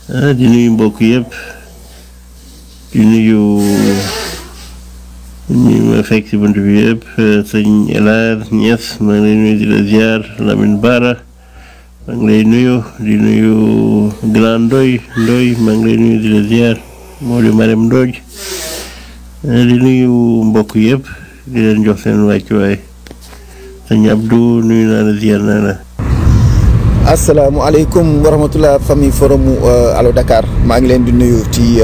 ah di nuyu mbokk yëpp di nuyu ñi ma fekk si bunt bi yëpp sëñ El Hadj Niass maa ngi lay nuyu di la ziar Lamine Bara maa ngi lay nuyu di nuyu Grand Ndoy Ndoy maa ngi lay nuyu di la ziar Modou Marème Ndodj di nuyu mbokk yëpp di leen jox seen wàccuwaay sëñ Abdou nuyu naa la ziar naa la. asalaamaaleykum wa rahmatulah famille forum Allo Dakar maa ngi leen di nuyu ci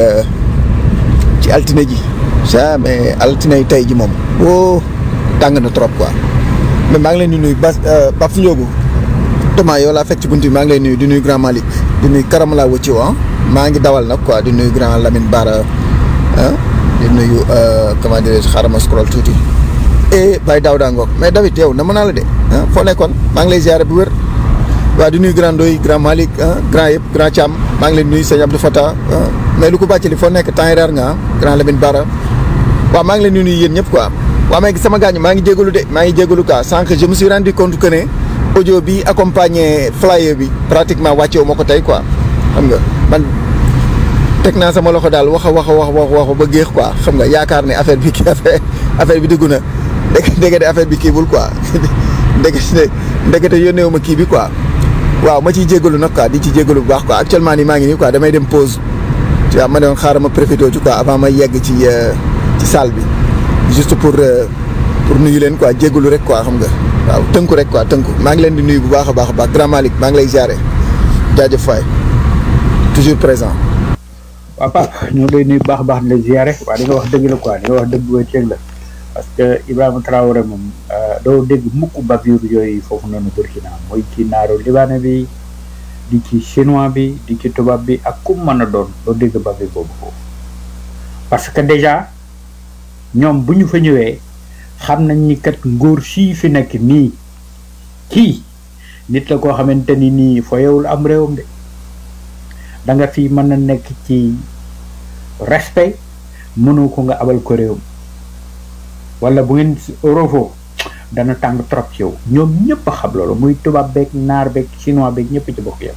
ci altine ji jamais altine yi tey ji moom oh tàng na trop quoi mais maa ngi leen di nuyu Bas Pape Ndiogu Thomas yow laa fekk ci bunt bi maa ngi leen nuyu di nuyu grand Malick di nuyu Karamala Wacci ah maa ngi dawal nag quoi di nuyu grand Lamine Bara ah di nuyu comment dirais-je xaaral ma scroll tuuti et Baye Daouda Ngok mais David yow na mën naa la de ah foo nekkoon maa ngi lay ziare bu wér. waaw di nuyu grand doy grand Malick grand yëpp grand Thiam maa ngi leen nuyu sëñ Abdou Fata mais lu ko bàccali foo nekk temps reer nga grand Lamine Bara waaw maa ngi leen di nuyu yéen ñëpp quoi waaw mais sama gaañ maa ngi jégalu de maa ngi jégalu quoi sànq je me suis rendu compte que ne audio bi accompagné flyer bi pratiquement wàcce wu ma ko tey quoi xam nga man teg naa sama loxo daal wax a wax a wax wax wax ba géex quoi xam nga yaakaar ne affaire bi kii affaire affaire bi dugg na dégg dégg de affaire bi kiibul quoi dégg ndekete yónnee wu ma kii bi quoi. waaw ma ciy jégalu nag quoi di ci jégalu bu baax quoi actuellement nii maa ngi nii quoi damay dem pause tu vois ma doon xaaral ma profité ci quoi avant ma yegg ci ci salle bi juste pour pour nuyu leen quoi jégalu rek quoi xam nga waaw tënku rek quoi tënku maa ngi leen di nuyu bu baax a baax a baax grand Malick maa ngi lay ziare jaajëf faay toujours présent. waaw Pape ñoo ngi lay nuyu bu baax a baax di la ziare waaw li nga wax dëgg la quoi li nga wax dëgg ba ceeg la parce que Ibrahima Traoré moom doo dégg mukk bavure yooyu foofu noonu Burkina mooy ci naaru libaane bi di ci chinois bi di ci tubaab bi ak ku mën a doon doo dégg bavure boobu foofu parce que déjà ñoom bu ñu fa ñëwee xam nañ ni kat ngóor sii fi nekk nii kii nit la koo xamante ni nii foyewul am réewam de da nga fi mën a nekk ci respect mënoo ko nga abal ko réewam wala bu ngeen eurofo dana tàng trop ci yow ñoom ñëpp a xam loolu muy tubaab beeg naar beeg chinois beeg ñëpp ci bokk yam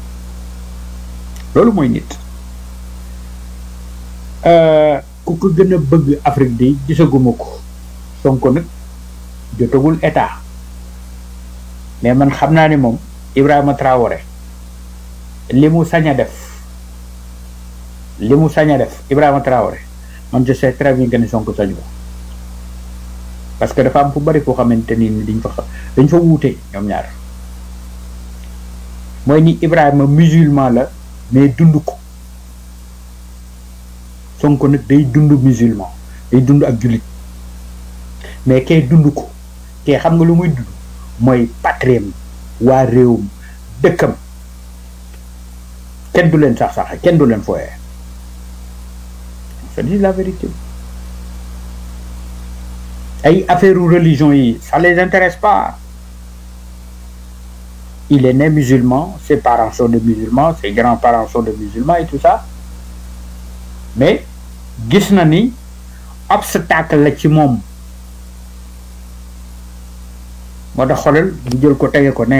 loolu mooy nit ku ko gën a bëgg Afrique bi gisaguma ko Sonko nag jotagul état mais man xam naa ni moom Ibrahima Traoré li mu sañ a def li mu sañ a def Ibrahima Traoré man je sais très bien que ni Sonko sañu ko parce que dafa am fu bari foo xamante ni dañ fa dañ fa wuute ñoom ñaar mooy ni Ibrahima musulman la mais dund ko Sonko nag day dund musulman day dund ak jullit mais kay dund ko kay xam nga lu muy dund mooy patriem waa réewum dëkkam kenn du leen sax sax kenn du leen fooyee c'est la vérité ay affaire religion yi ça les intéresse pas il est né musulman ses parents sont des musulmans ses grands-parents sont des musulmans et tout ça mais gis na ni obstacle la ci moom moo tax xoolal mu jël ko tege ko ne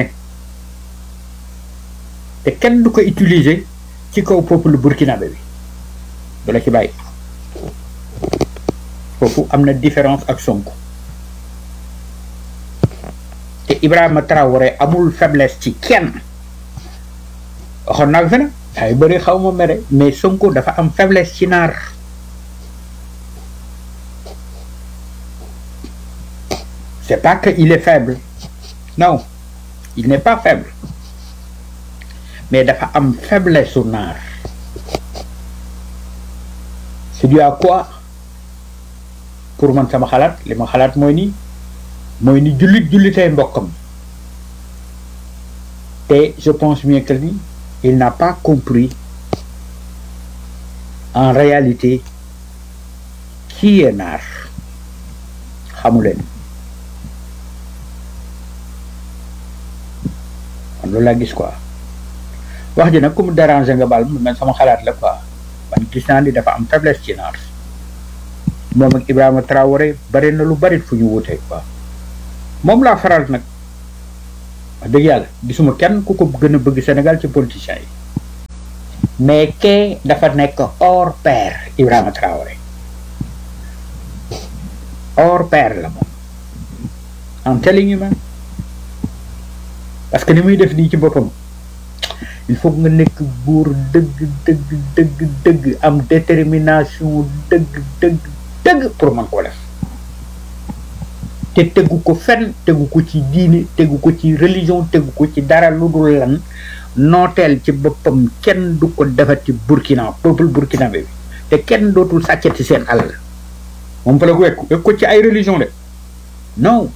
te kenn du ko utiliser ci kaw peuple burkinabé bi du la ci bàyyi foofu am na différence ak Sonko te Ibrahima Traoré amul faiblesse ci kenn waxoon naa fi na ay bëri xaw ma mere mais Sonko dafa am faiblesse ci naar c'est pas que il est faible non il n'est pas faible mais dafa am faiblesse su naar c'est dû à quoi pour man sama xalaat li ma xalaat mooy ni mooy ni jullit jullitay mbokkam te je pense bien que ni il n'a pas compris en réalité qui est naar xamu leen man loolu laa gis quoi wax ji nag ku mu déranger nga baal man sama xalaat la quoi man gis naa ni dafa am faiblesse ci naar moom ak Ibrahima Traoré bari na lu bari fu ñu wutee quoi moom laa faral nag wax dëgg yàlla gisuma kenn ku ko gën a bëgg Sénégal ci politiciens yi mais kee dafa nekk hors pair Ibrahima Traoré hors pair la moom I'm telling you man parce que ni muy def nii ci boppam il faut nga nekk buur dëgg dëgg dëgg dëgg am détermination dëgg dëgg dëgg pour man koo def te tegu ko fenn tegu ko ci diine tegu ko ci religion tegu ko ci dara lu dul lan nooteel ci boppam kenn du ko defati Burkina peuple burkinabé bi te kenn dootul sàccati seen alal moom fa la ko wekku wekk ko ci ay religion de non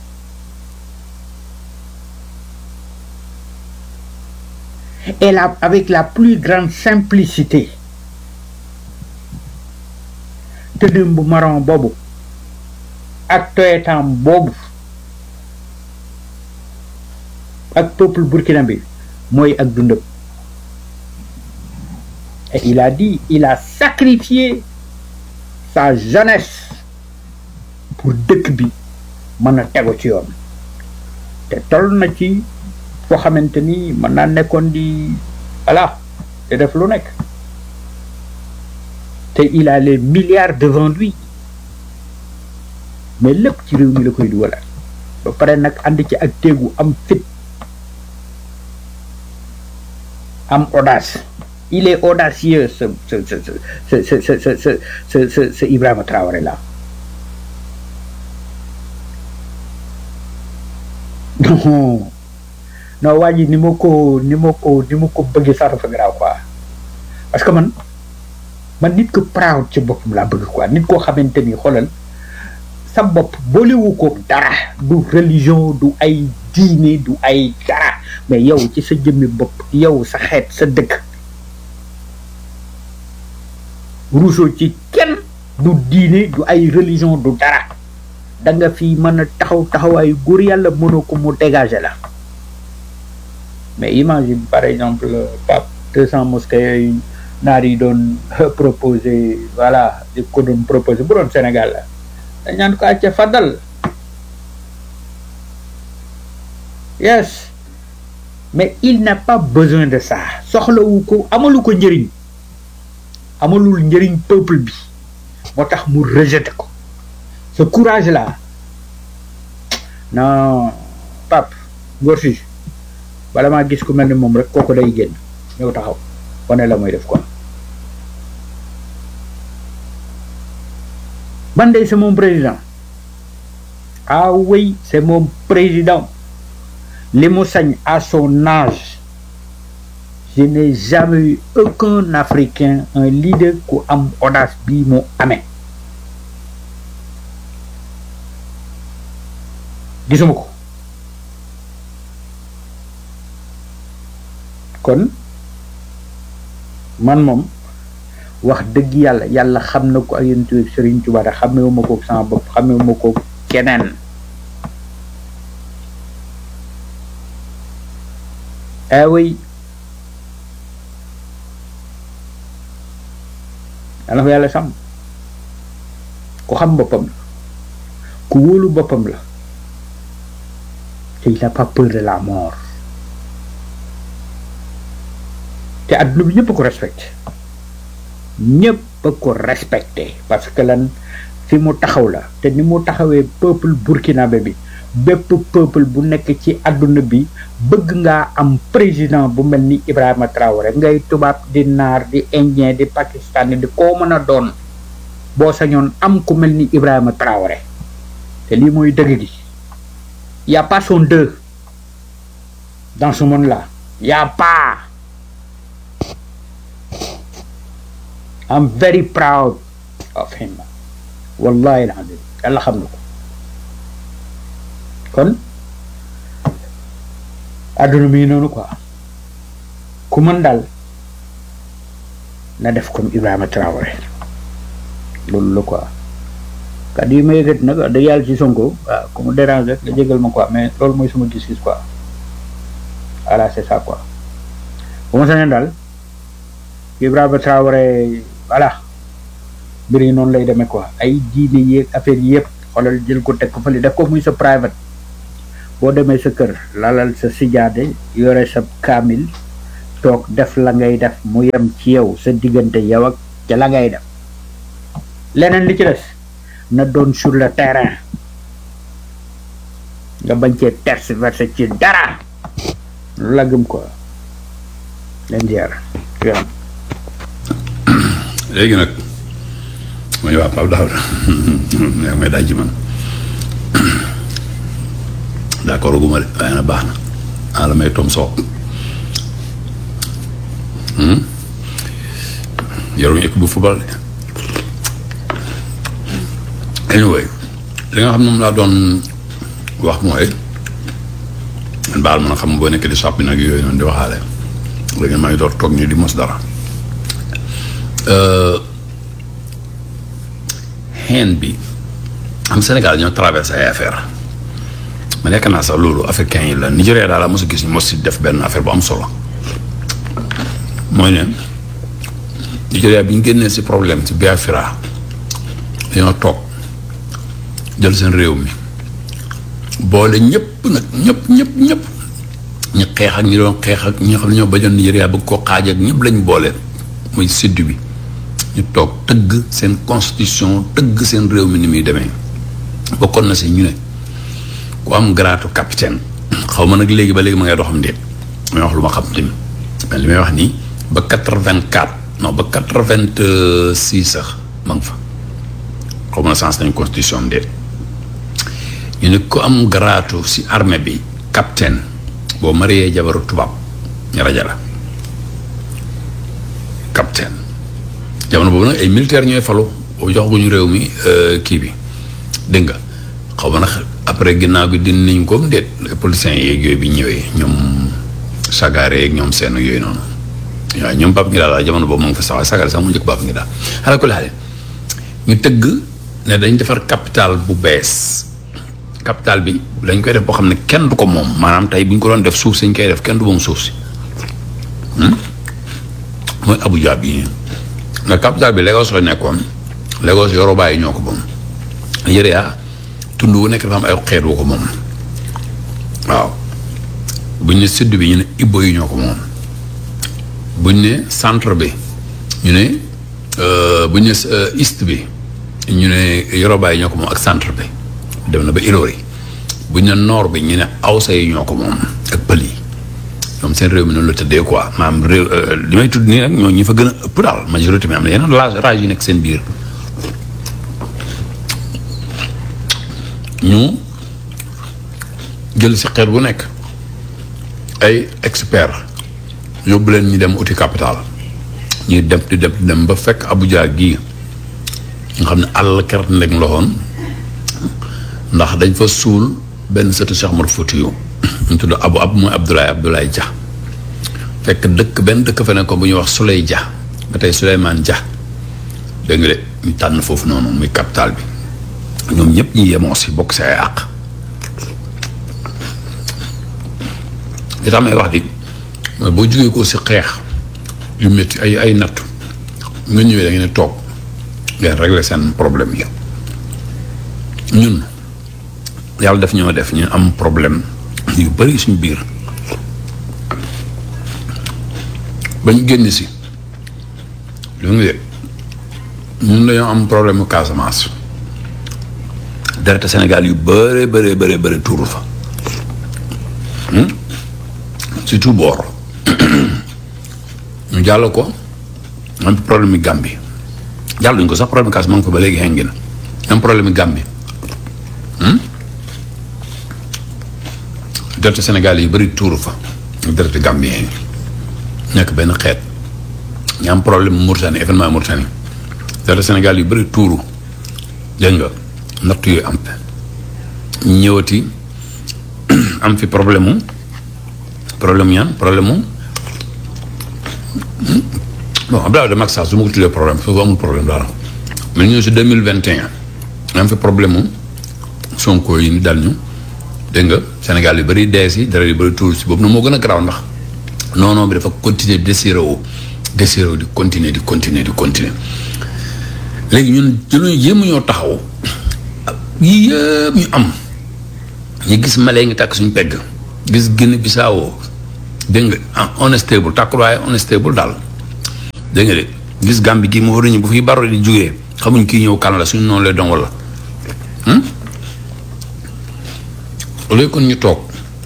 et la avec la plus grande simplicité tëddëm bu marron boobu ak toyetam boobu ak peuple burkinabé mooy ak dundam et il a dit il a sacrifié sa jeunesse pour dëkk bi mën a tegu ci yoon te toll na ci foo xamante ni mën naa nekkoon di voilà te def lu nekk te il a les milliards devant lui mais lépp ci réew mi la koy dugalal ba pare nag ànd ci ak téegu am fit am audace il est audacieux ce ce ce ce ce ce ce ce ce ce ce Ibrahima Traoré là non non waa ji ni ma ko ni ma ko ni ma ko bëggee sax dafa garaaw quoi parce que man man nit ko proud ci boppam laa bëgg quoi nit koo xamante ni xoolal sa bopp boolewu ko dara du religion du ay diine du ay dara mais yow ci sa jëmmi bopp yow sa xeet sa dëkk ruusoo ci kenn du diine du ay religion du dara da nga fi mën a taxaw taxawaayu góor yàlla mënoo ko mu dégager la mais imagine par exemple pape deux cent mosquées yooyu naar yi doon proposé voilà di ko doon proposé bu doon Sénégal la dañ naan ko acca fadal yes mais il n'a pas besoin de ça soxlawu ko amalu ko njëriñ amalul njëriñ peuple bi moo tax mu rejeté ko ce courage là non Pape Ngor si bala maa gis ku mel ni moom rek kooku day génn ñëw taxaw wane la mooy def quoi man de c'est mon président ah oui c'est mon président li mu sañ à son âge je n'ai jamais eu aucun africain un leader ku am audace bii mu amee gisuma ko kon man moom wax dëgg yàlla yàlla xam na ko ak yéen tuuti Serigne Touba da xamewuma ko sama bopp xamewuma ko keneen eh oui yàlla ko yàlla sàmm ku xam boppam la ku wóolu boppam la te il n'a pas peur de la mort te adduna bi ñëpp a ko respecté ñëpp a ko respecté parce que lan fi mu taxaw la te ni mu taxawee peuple burkinabé bi bépp peuple bu nekk ci adduna bi bëgg ngaa am président bu mel ni Ibrahima Traoré ngay tubaab di naar di indien di pakistani di koo mën a doon boo sañoon am ku mel ni Ibrahima Traoré te lii mooy dëgg gi y a pas son deux dans ce monde là y a pas I'm very proud of him wallahi alazim yàlla xam na ko kon àdduna mi noonu quoi ku mën daal na def comme Ibrahima Traoré loolu la quoi kàddu yi ma yëkkati nag da yàlla ci Sonko waaw ku mu dérange rek da jégal ma quoi mais loolu mooy suma gis-gis quoi voilà c'est ça quoi bu ma sañoon daal Ibrahima Traoré voilà mbir yi noonu lay demee quoi ay diine yeeg affaire yi yëpp xoolal jël ko teg ko fële def ko muy sa private boo demee sa kër lalal sa sijaade yore sa kaamil toog def la ngay def mu yem ci yow sa diggante yow ak ca la ngay def leneen li ci des na doon sur le terrain nga bañ cee tergiverser ci dara lu la gëm quoi leen ziar yoon léegi nag mooy waa Pape Daouda yaa may daaj ci man d'accord gu ma de waaye na baax na ah la may tom soog yoruñu équipe bu football de anyway li nga xam ne moom laa doon wax mooy man baal ma na xam boo nekk di sàppi nag yooyu noonu di waxaale léegi maa ngi door toog nii di mos dara xeen bi am Sénégal ñoo traversé ay affaire ma nekk naa sax loolu africain yi la Nigéria daal la mos a gis ñu mos si def benn affaire bu am solo mooy ne Nigéria bi ñu génnee si problème si Biafra dañoo toog jël seen réew mi boole ñëpp nag ñëpp ñëpp ñëpp ñu xeex ak ñi doon xeex ak ñi nga xam ne ñoo bañoon Nigéria bëgg koo xaaj ak ñëpp lañ boole muy sud bi ñu toog tëgg seen constitution tëgg seen réew mi ni muy demee bokkoon na si ñu ne ku am garaatu capitaine xaw ma nag léegi ba léegi ma ngay doxam ndéet may wax lu ma xam tamit mais li may wax nii ba quatre vingt quatre non ba quatre vingt six sax ma nga fa xaw ma na sens nañ constitution ndéet ñu ne ku am garaatu si armée bi capitaine boo mariee jabaru tubaab ñu raja la capitaine jamono boobu nag ay militaire ñooy falu boo jox guñu réew mi kii bi dégg nga xaw ma nag après ginnaaw bi din nañ ko déet policiers yeeg yooyu bi ñëwee ñoom sagaare yeeg ñoom seen yooyu noonu waaw ñoom Pape Ngida daal jamono boobu mu ngi fa sax waaye sagaare sax mu njëkk Pape Ngida xanaa ko laale ñu tëgg ne dañ defar capital bu bees capital bi dañ koy def boo xam ne kenn du ko moom maanaam tey bu ñu ko doon def suuf si ñu koy def kenn du moom suuf si mooy Abuja bii nga capital bi Lagos la nekkoon Lagos Yoruba yi ñoo ko moom Nigéria tund wu nekk dafa am ay xeet wu ko moom waaw buñ ne sud bi ñu ne Igbo yi ñoo ko moom buñ ne centre bi ñu ne buñ ne east bi ñu ne Yoruba yi ñoo ko moom ak centre bi dem na ba Ilori buñ ne nord bi ñu ne Awsa yi ñoo ko moom ak pël yi ñoom seen réew mi noonu la tëddee quoi maanaam réew li may tudd nii nag ñoo ñi fa gën a ëpp daal majorité mi am na yeneen rage rage yi nekk seen biir ñu jël si xeet bu nekk ay expert yóbbu leen ñu dem uti capital ñuy dem di dem di dem ba fekk Abuja gii nga xam ne àll kert ndeg loxoon ndax dañ fa suul benn sëtu Cheikh Omar Foutiyou ñu tudd abu ab mooy Abdoulaye Abdoulaye Dia fekk dëkk benn dëkk fa ne ko bu ñuy wax Souley Dia ba tey Souleymane Dia dégg nga de ñu tànn foofu noonu muy capital bi ñoom ñëpp ñu yemoo si bokk si ay àq li tax may wax di mooy boo jógee ko si xeex yu métti ay ay nattu nga ñëwee da ngeen ne toog ngeen régler seen problème yi ñun yàlla def ñoo def ñu am problème yu bari suñ biir bañ génn si lu nga de ñun dañoo am problème mu Casamance deret Sénégal yu bëree bëree bëree bëri tuuru fa surtout boor ñu jàll ko am problème yi Gambie jàlluñ ko sax problème Casamance ma ngi fa ba léegi xengi na am problème yi Gambie deret Sénégal yi bëri tuuru fa deret Gambien yi nekk benn xeet ñu am problème Mauritanie événement Mauritanie deret Sénégal yu bëri tuuru dégg nga natt yooyu am ñëwati am fi problème mu problème mu ñaan problème mu bon Abdoulaye de Macky Sall su ma ko tuddee problème foofu amul problème dara mais ñëw si deux mille vingt et un am fi problème mu Sonko yi ni dal ñu dégg nga Sénégal yu bëri dee si dara yu bëri tuuru si boobu na moo gën a garaaw ndax non non bi dafa continuer désiré wu désiré wu di continuer di continuer di continuer léegi ñun jëluñu jéem ñoo taxaw yii yëpp ñu am ñu gis malee ngi tàkk suñu pegg gis Guinée Bissau dégg nga ah unstable tàkkuwaay unstable daal dégg nga de gis Gambie gii mu waruñu bu fi baro di jógee xamuñ kii ñëw kan la suñu noonu lay doon wala loolu kon ñu toog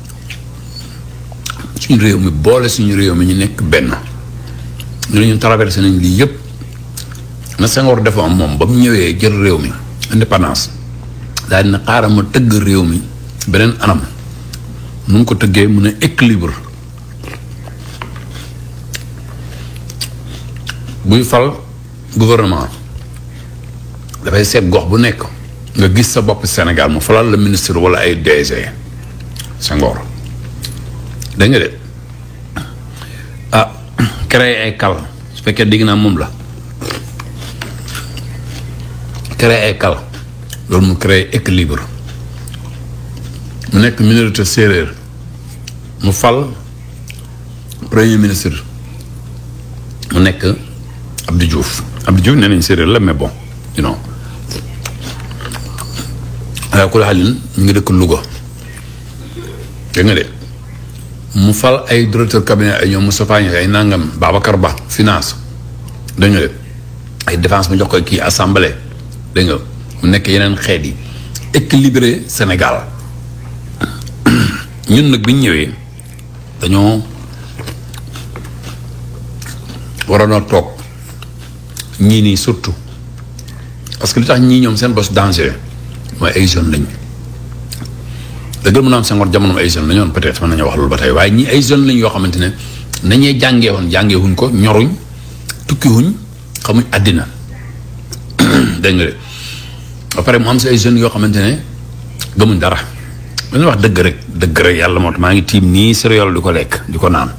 suñu réew mi boole suñu réew mi ñu nekk benn ñu ne ñun traversé nañ lii yëpp na Senghor defoon moom ba mu ñëwee jël réew mi indépendance daal dina xaaral ma tëgg réew mi beneen anam nu mu ko tëggee mu ne équilibre buy fal gouvernement dafay seet gox bu nekk nga gis sa bopp Sénégal mu falal la ministre wala ay DG Senghor dégg nga de ah créer ay kal su fekkee dégg naa moom la créer ay kal loolu mu créer équilibre mu nekk minorité séeréer mu fal premier ministre mu nekk Abdou Diouf Abdou Diouf nee nañ séeréer la mais bon you know waaye ku la xalin ñu ngi dëkk Louga dégg nga de mu fal ay directeur cabinet ay ñoom Moustapha Niasse ay nangam Babacar Ba finance dégg nga de ay défense mu jox ko kii assemblée dégg nga mu nekk yeneen xeet yi équilibré Sénégal ñun nag bi ñu ñëwee dañoo waroon a toog ñii nii surtout parce que li tax ñii ñoom seen bos danger mooy ay jeunes lañ dëggal mun a am Senghor jamono ay jeunes la ñoon peut-être mën nañu wax loolu ba tey waaye ñii ay jeunes lañ yoo xamante ne nañee jàngee woon jàngee wuñ ko ñoruñ tukki wuñ xamuñ àddina dégg nga de ba pare mu am si ay jeunes yoo xamante ne gëmuñ dara dañuy wax dëgg rek dëgg rek yàlla moo tax maa ngi tiim nii céréale di ko lekk di ko naan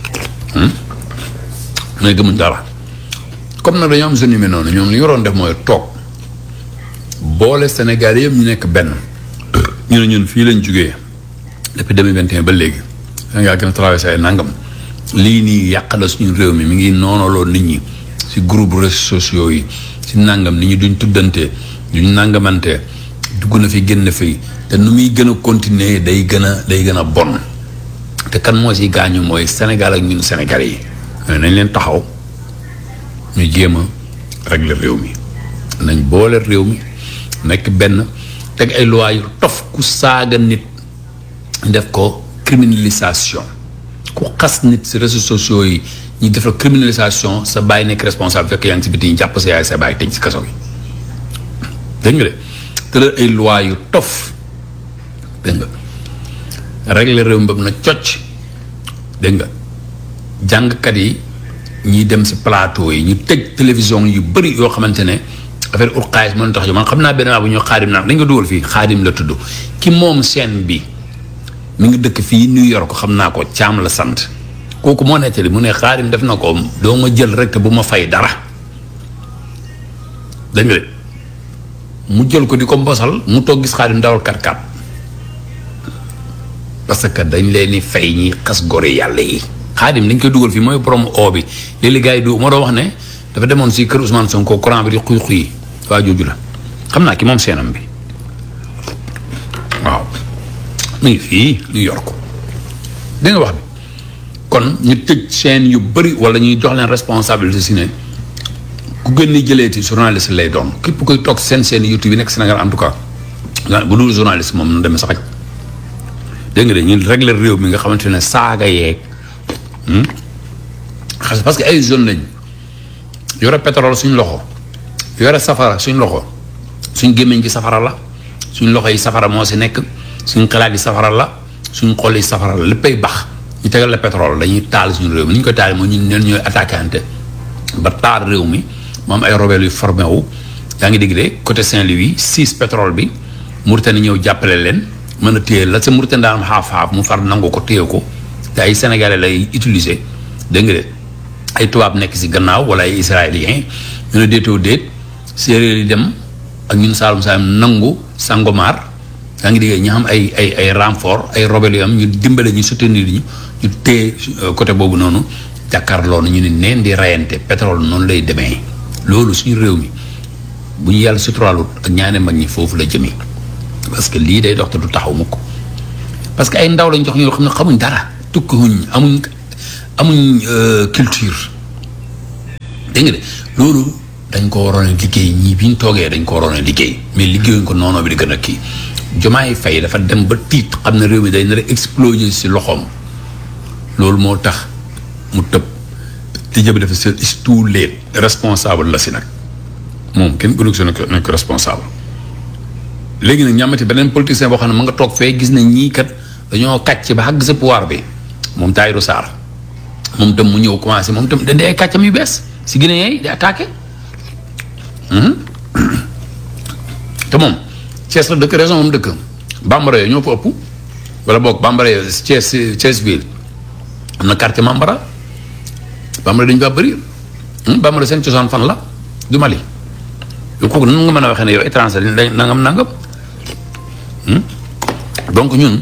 mais gëmuñ dara comme nag dañoo am jeunes yu mel noonu ñoom li ñu waroon def mooy toog boole Sénégal yëpp ñu nekk benn ñu ne ñun fii lañ jugee depuis 2021 ba léegi Sénégal gën a traversé ay nangam lii nii yàq la suñu réew mi mi ngi noonaloo nit ñi si groupe réseaux sociaux yi si nangam nit ñi duñ tuddante duñ nangamante dugg na fi génn fi te nu muy gën a continuer day gën a day gën a bon te kan moo si gaañu mooy Sénégal ak ñun Sénégal yi nañ leen taxaw ñu jéem a régler réew mi nañ boole réew mi nekk benn teg ay loi yu tof ku saaga nit def ko criminalisation ku xas nit si réseaux sociaux yi ñu def la criminalisation sa bàyyi nekk responsable fekk yaa ngi si biti ñu jàpp sa yaay sa bàyyi tëj si kaso gi dégg nga de te la ay loi yu tof dégg nga régler réew mi ba na cocc dégg nga jàngkat yi ñiy dem si plateau yi ñu tëj télévision yu bëri yoo xamante ne affaire ur xaalis mën tax jo man xam naa benn waa bu ñu xaadim naan dañ ko dugal fii xaadim la tudd ki moom scène bi mi ngi dëkk fii New York xam naa ko caam la sant kooku moo nettali mu ne xaadim def na ko doo ma jël rek te bu ma fay dara dañ nga de mu jël ko di ko mbosal mu toog gis xaadim dawal kat-kat parce que dañ leen di fay ñi xas gore yàlla yi xaadim dañ koy dugal fii mooy borom oo bi léeg-léeg gars yi du moo doon wax ne dafa demoon si kër Ousmane Sonko courant bi di xuy xuy waa jooju la xam naa ki moom seenam bi waaw mu ngi fii New York dégg nga wax bi kon ñu tëj seen yu bëri wala ñuy jox leen responsabilité si ne ku gën ni jëleeti journaliste lay doon képp koy toog seen seen YouTube yi nekk Sénégal en tout cas bu dul journaliste moom nu demee sax dégg nga de ñu régler réew mi nga xamante ne saaga yeeg xas parce que ay zone lañ yore pétrole suñ loxo yore safara suñ loxo suñ gémmiñ gi safara la suñ loxo yi safara moo si nekk suñ xalaat yi safara la suñ xol yi safara la léppay bax ñu tegal la pétrole dañuy taal suñu réew mi ni ñu koy taal mooy ñun neen ñooy attaquante ba taal réew mi moom ay rebelle yu formé wu yaa ngi dégg de côté Saint-Louis six pétrole bi Mauritanie ñëw jàppale leen mën a téye la sa Mauritanie daan xaaf-xaaf mu far nangu ko téye ko te ay sénégalais lay utiliser dégg nga de ay tubaab nekk si gannaaw wala ay israéliens ñu ne déetoo déet séeréer yi dem ak ñun Saalum Saalum nangu Sangomar yaa ngi dégg ñu xam ay ay ay renfort ay rebelle yu am ñu dimbale ñu soutenir ñu ñu téye côté boobu noonu jàkkaarloo na ñu ne neen di rayante pétrole noonu lay demee loolu suñu réew mi bu ñu yàlla suturaalut ak ñaane mag ñi foofu la jëmee parce que lii day dox te du taxaw mukk parce que ay ndaw lañ jox ñoo xam ne xamuñ dara tukkiwuñ amuñ amuñ culture dégg nga de loolu dañ ko waroon a liggéey ñii bi ñu toogee dañ ko waroon a liggéey mais liggéeyuñ ko noonu bi di gën a kii Diomaye Faye dafa dem ba tiit xam ne réew mi day nar a exploser si loxoom loolu moo tax mu tëb te jëb dafa c'est tous les responsable la si nag moom kenn gënu si nekk nekk responsable léegi nag ñamati beneen politicien boo xam ne ma nga toog fee gis na ñii kat dañoo kàcc ba xàgg sa pouvoir bi moom Tahirou Sarr moom tam mu ñëw commencé moom tam dañ ay kàccam yu bees si Guinée yi di attaqué te moom Thiès la dëkk raison moom dëkk bambara yooyu ñoo fa ëpp wala boog bambara yooyu Thiès Thiès ville am na quartier Mambara bambara dañu fa bëri bambara seen cosaan fan la du Mali yow kooku nan nga mën a waxee ne yow étranger dañ nangam nangam donc ñun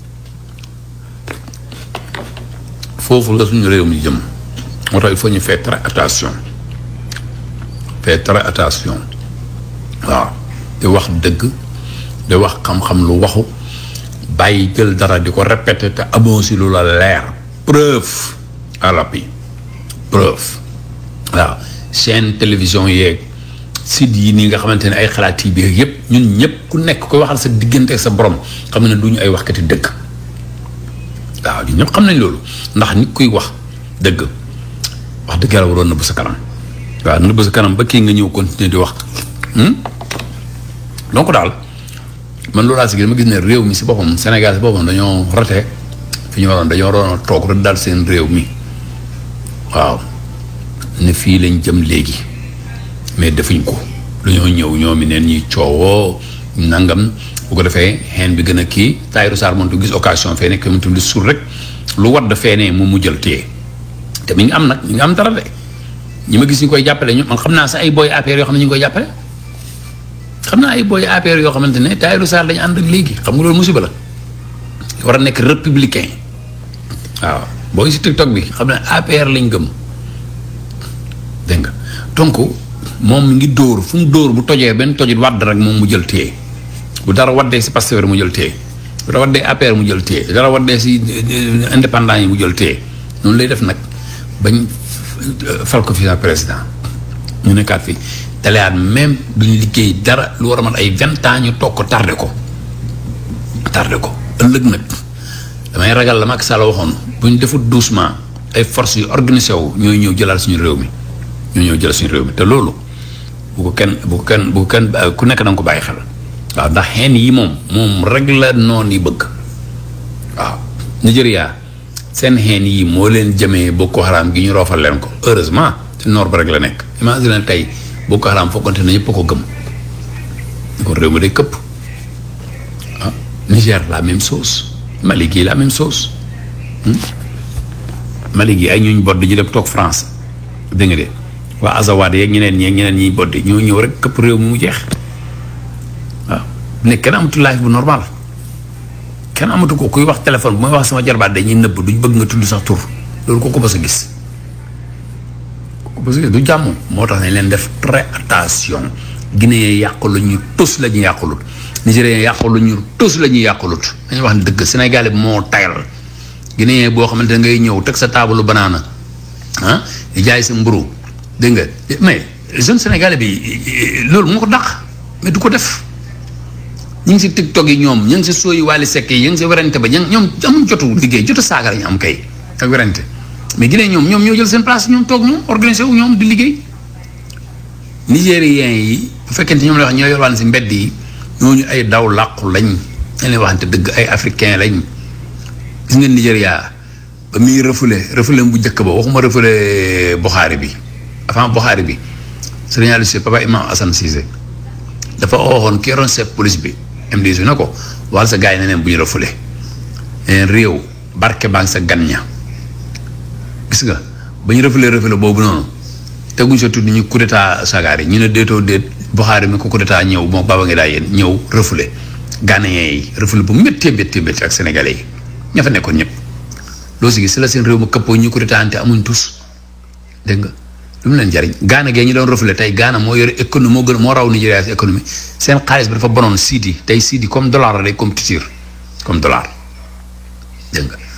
foofu la suñu réew mi jëm moo tax il faut ñu faire très attention faire très attention waaw di wax dëgg di wax xam-xam lu waxu bàyyi jël dara di ko répéter te amoo si lu la leer preuve à l'appui preuve waaw chaîne télévision yeeg site yi nii nga xamante ne ay xalaat yi biir yëpp ñun ñëpp ku nekk koy waxal sa diggante ak sa borom xam ne du ñu ay waxkati dëgg waaw ñun ñëpp xam nañ loolu ndax nit kuy wax dëgg wax dëgg yàlla waroon nëbb sa kanam waaw nëbb sa kanam ba kii nga ñëw continuer di wax donc daal man loolu laa si gis ma gis ne réew mi si boppam Sénégal si boppam dañoo rate fi ñu waroon dañoo waroon a toog rek daal seen réew mi waaw ne fii lañ jëm léegi mais defuñ ko dañoo ñëw ñoom mi neen ñuy coowoo nangam bu ko defee xeen bi gën a kii Tahirou Sarr moom tu gis occasion fee nekk moom tu li sur rek lu war da feenee moom mu jël téye te mi ngi am nag mi ngi am dara de ñi ma gis ñu koy jàppale ñu man xam naa sax ay boy APR yoo xam ne ñu ngi koy jàppale xam naa ay boy APR yoo xamante ne Tahirou Sarr lañu ànd ak léegi xam nga loolu musiba la war a nekk républicain waaw booy si TikTok bi xam ne APR lañ gëm dégg nga donc moom mi ngi dóor fu mu dóor bu tojee benn tojit wadd rek moom mu jël téye bu dara waddee si Pastef mu jël téye bu dara waddee APR mu jël téye bu dara waddee si indépendant yi mu jël téye noonu lay def nag bañ fal ko fi président ñu nekkaat fi teleyaat même duñ liggéey dara lu war a mat ay vingt ans ñu toog ko tardé ko tardé ko ëllëg nag damay ragal la Macky Sall waxoon bu ñu defut doucement ay forces yu organisé wu ñooy ñëw jëlaat suñu réew mi ñoo ñëw jël suñu réew mi te loolu bu ko kenn bu ko kenn bu ko kenn ku nekk da nga ko bàyyi xel waaw ndax xeen yi moom moom rek la noon yi bëgg waaw Nigeria seen xeen yi moo leen jëmee Boko Haram gi ñu roofal leen ko heureusement ci noor ba rek la nekk imagine tey Boko Haram foogante na ñëpp a ko gëm kon réew mi day këpp ah Niger la même chose Mali gi la même chose Mali gi ay ñuñ bodd ji dem toog France dégg nga de waa Azawad yeeg ñeneen ñeeg ñeneen ñiy boddi ñoo ñëw rek këpp réew mi mu jeex waaw ne kenn amatu life bu normal kenn amatu ko kuy wax téléphone bu may wax sama jarbaat dañuy nëbb duñ bëgg nga tudd sax tur loolu ko ko bës a gis ko bës a gis du jàmm moo tax nañ leen def très attention Guinée yàqulu ñu tus la ñu yàqulut Nigérien yàqulu ñu tus la ñu yàqulut dañuy wax ne dëgg Sénégal bi moo tayal Guinée boo xamante ne ngay ñëw teg sa taabalu banaana ah di jaay sa mburu dégg nga mais jeune sénégalais bi loolu moo ko dàq mais du ko def ñu ngi si tiktok yi ñoom ñu ngi si sooyi waali sekk yi ñu ngi si werante ba ñoom ñoom amuñ jotu liggéey jotu saaga la ñu am kay ak werante mais Guinée ñoom ñoom ñoo jël seen place ñoom toog ñoom organisé wu ñoom di liggéey nigériens yi bu fekkente ñoom la wax ñoo yorwaan si mbedd yi ñooñu ay daw làqu lañ dañ leen waxante dëgg ay africain lañ gis nga Nigéria ba muy refoulé refoulé bu njëkk ba waxuma refoulé Bukhari bi avant Bukhari bi sëriñ Aliou Cissé papa imam Assane Cissé dafa waxoon ki yoroon chef police bi MDC na ko waxal sa gars yi ne neen bu ñu refoulé neen réew barke baa ngi sa gan ña gis nga ba ñu refoulé refoulé boobu noonu teguñ sa tudd ñu coup d'état sagaar yi ñu ne déetoo déet Bukhari mi ko coup d'état ñëw moom baba ngi daa yéen ñëw refoulé Ghanéens yi refoulé bu méttee méttee méttee ak sénégalais yi ña fa nekkoon ñëpp loo si gis si la seen réew ma këppoo ñu coup d'état ante amuñ tus dégg nga lu mu leen jariñ Gaana gee ñu doon reflété tey Gaana moo yore économie moo gën moo raw Nigéria si économie seen xaalis bi dafa bonoon siidi tey siidi comme dollar la day compétir comme dollar dégg nga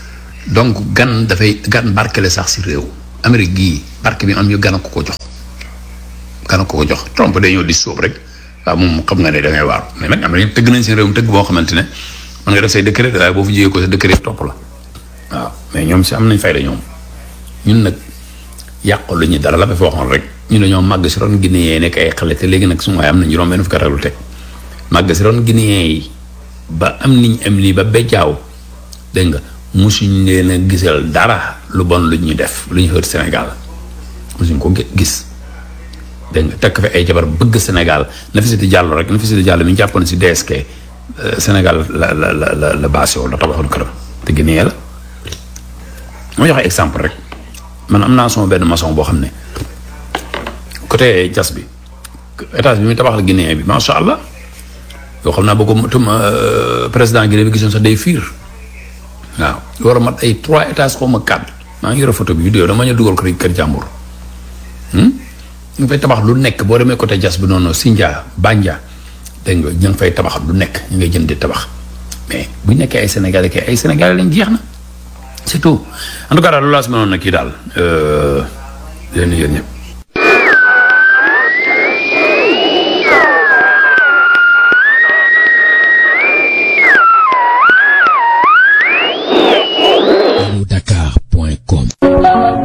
donc gan dafay gan barkele sax si réew Amérique gii barke bi am ñu gan a ko ko jox gan a ko ko jox Trump day ñëw di sóob rek waaw moom xam nga ne da ngay waaru mais nag am na tëgg nañ seen réew mi tëgg boo xamante ne mën nga def say décret waaye boo fi jiyee ko sa décret topp la waaw mais ñoom si am nañ fayda ñoom ñun nag yàqu lu ñu dara la ba fa waxoon rek ñu dañoo màgg si ron Guinéen yi nekk ay xale te léegi nag su ma waaye am na juróom benn fukki at lu teg màgg si ron Guinéen yi ba am niñ am nii ba bejjaaw dégg nga musuñ leen a gisal dara lu bon lu ñu def lu ñu xër Sénégal musuñ ko gis dégg nga tekk fi ay jabar bëgg Sénégal Nafissatou Diallo rek Nafissatou Diallo mi ñu jàppoon si DSK Sénégal la la la la la basé la tabaxoon këram te Guinée la ma joxe exemple rek man am naa sama benn maçon boo xam ne côté jas bi étage bi muy tabaxal Guinée bi macha allah yoo xam naa boo ko tum président Guinée bi gisoon sax day fiir waaw war a mat ay trois étages xaw ma quatre maa ngi yore photo bi vidéo dama ñu dugal ko kër jàmbur ñu fay tabax lu nekk boo demee côté jas bi noonu Sindia Bandia dégg nga ñu ngi fay tabax lu nekk ñu ngay jënd di tabax mais bu ñu nekkee ay sénégalais kay ay sénégalais lañ jeex na c'est tout en tout cas daal loolu laa si mënoon na kii daal leen yéen ñëpp